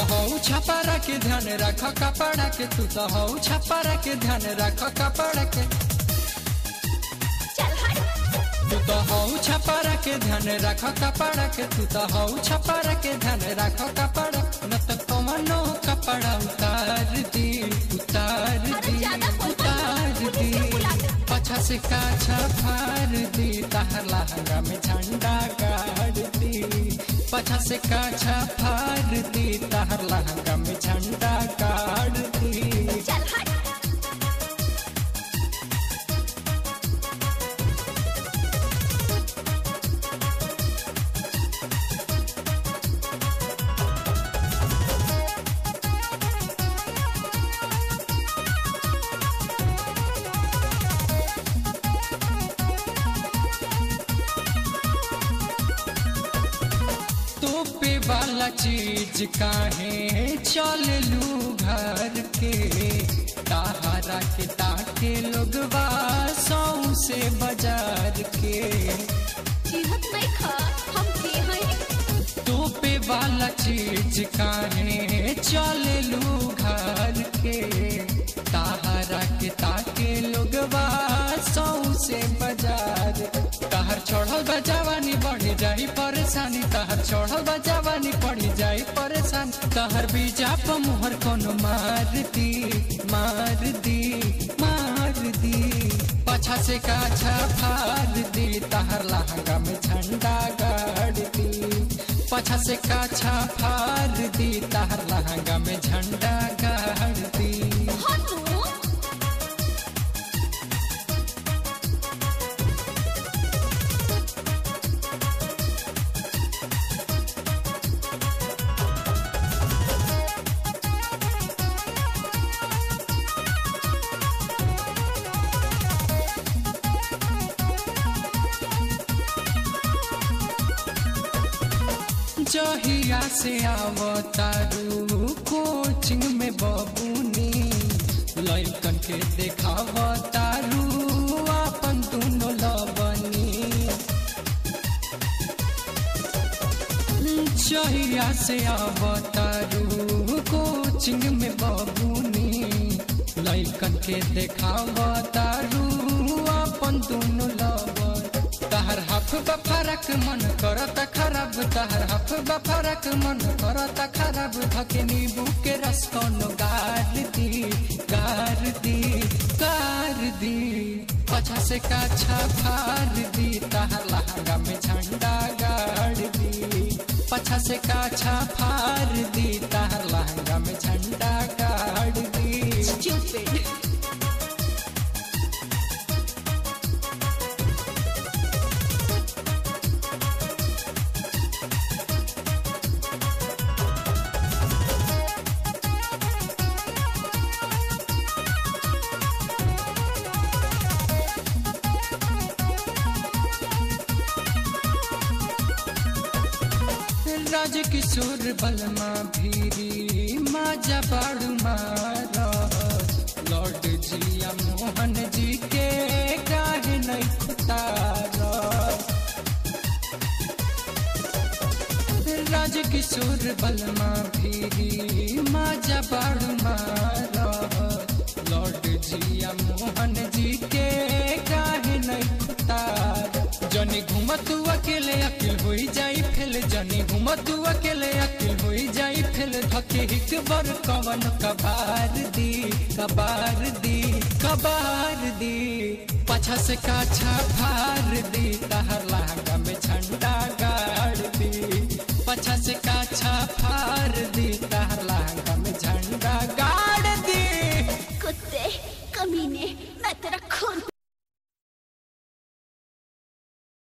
हऊ छपारा के ध्यान रख कपड़ा के तू तो हऊ छपारा के ध्यान रख कपड़ा के चल हट तू तो हऊ छपारा के ध्यान रख कपड़ा के तू तो हऊ छपारा के ध्यान रख कपड़ा न तो कमनो कपड़ा उतार दी उतार अरे दी ज्यादा बोल मत, उतार पुलिस दी के बुला दे। पछा से काछा फार दी तहर लहंगा में झंडा गाड़ दी पछा से काछा फार दी तहर लहंगा में झंडा गाड़ दी चल हट तोपे वाला चीज काहे चल लू घर के ताहरा के ताके लोगवा सौ से बाजार के चिढ़त नहीं खा हम के हैं तोपे वाला चीज काहे चल लू घर के ताहरा के ताके लोगवा सौ से बाजार तहर चढ़ल बजावानी बढ़ी जाई परेशानी तहर चढ़ल बजावानी बढ़ी जाई परेशानी तहर बीजा पर मोहर कोनो मार दी मार दी मार दी पछा से काछा फार दी तहर लहंगा में झंडा गाड़ दी पछा से काछा फार दी तहर लहंगा में झंडा गाड़ दी हटू जहिया से आवतारू कोचिंग में बबूनी लइकन के देखावतारू अपन दुनो लबनी जहिया से आवतारू कोचिंग में बबूनी लइकन के देखावतारू अपन दुनो लबन तहर हफ बफरक मन करत खराब तहर हफ बफरक मन करत खराब धके नींबू के रस कोनो गार दी गार दी गार दी पछा से काछा फार दी तहर लहंगा में झंडा गाड़ दी पछा से काछा फार दी तहर लहंगा में झंडा गाड़ दी स्टूपिड राज किशोर बलमा भीरी माजा बाड़ू मारा लॉर्ड जिया मोहन जी के काहे नहीं खुतारा राज किशोर बलमा भीरी माजा बाड़ू मारा लॉर्ड जिया मोहन जी के काहे नहीं खुतारा जनी घूमत तू अकेले अकेल होई जाई फेल जनी घूमत तू अकेले अकेल होई जाई फेल धके हिक बर कवन कबार दी कबार दी कबार दी पछा से काछा फार दी तहर लहंगा में झंडा गाड़ दी पछा से